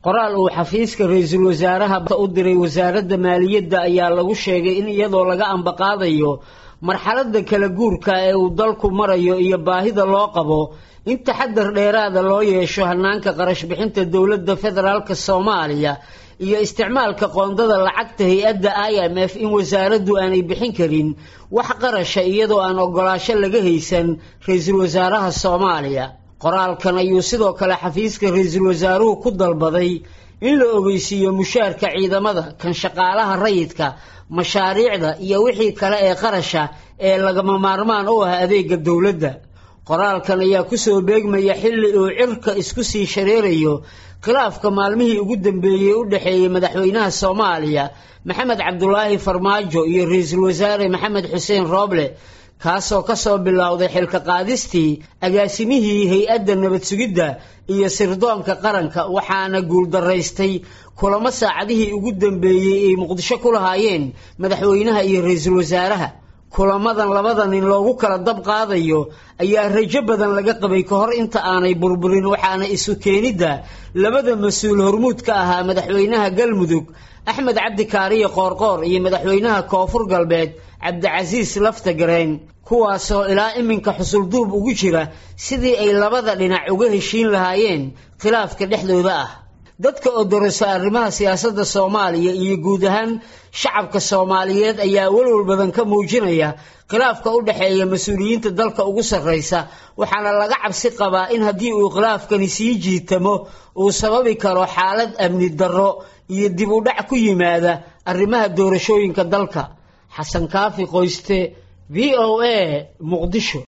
qoraal uu xafiiska ra-iisul wasaaraha u diray wasaaradda maaliyadda ayaa lagu sheegay in iyadoo laga ambaqaadayo marxaladda kala guurka ee uu dalku marayo iyo baahida loo qabo in taxadar dheeraada loo yeesho hanaanka qarash bixinta dowladda federaalka soomaaliya iyo isticmaalka qoondada lacagta hay-adda i m f in wasaaraddu aanay bixin karin wax qarasha iyadoo aan ogolaasho laga haysan ra-iisul wasaaraha soomaaliya qoraalkan ayuu sidoo kale xafiiska ra-iisul wasaaruhu ku dalbaday in la ogeysiiyo mushaarka ciidamada kan shaqaalaha rayidka mashaariicda iyo wixii kale ee qarasha ee lagama maarmaan u ah adeega dowladda qoraalkan ayaa kusoo beegmaya xilli uu cirka isku sii shareerayo khilaafka maalmihii ugu dambeeyey u dhexeeyey madaxweynaha soomaaliya maxamed cabdulaahi farmaajo iyo ra-iisul wasaare maxamed xuseen rooble kaasoo kasoo bilowday xilka qaadistii agaasimihii hay-adda nabad sugidda iyo sirdoonka qaranka waxaana guuldaraystay kulamo saacadihii ugu dambeeyey ay muqdisho ku lahaayeen madaxweynaha iyo ra-iisul wasaaraha kulamadan labada nin loogu kala dab qaadayo ayaa rajo badan laga qabay ka hor inta aanay burburin waxaana isu keenidda labada mas-uul hormuud ka ahaa madaxweynaha galmudug axmed cabdi kaariye qoorqoor iyo madaxweynaha koonfur galbeed cabdicasiis laftagareen kuwaasoo ilaa iminka xusulduub ugu jira sidii ay labada dhinac uga heshiin lahaayeen khilaafka dhexdooda ah dadka odorosa arrimaha siyaasadda soomaaliya iyo guud ahaan shacabka soomaaliyeed ayaa walwal badan ka muujinaya khilaafka u dhexeeya mas-uuliyiinta dalka ugu sarraysa waxaana laga cabsi qabaa in haddii uu khilaafkani sii jiitamo uu sababi karo xaalad amni darro iyo dib u dhac ku yimaada arrimaha doorashooyinka dalka xasan kaafi qoyste v o a muqdisho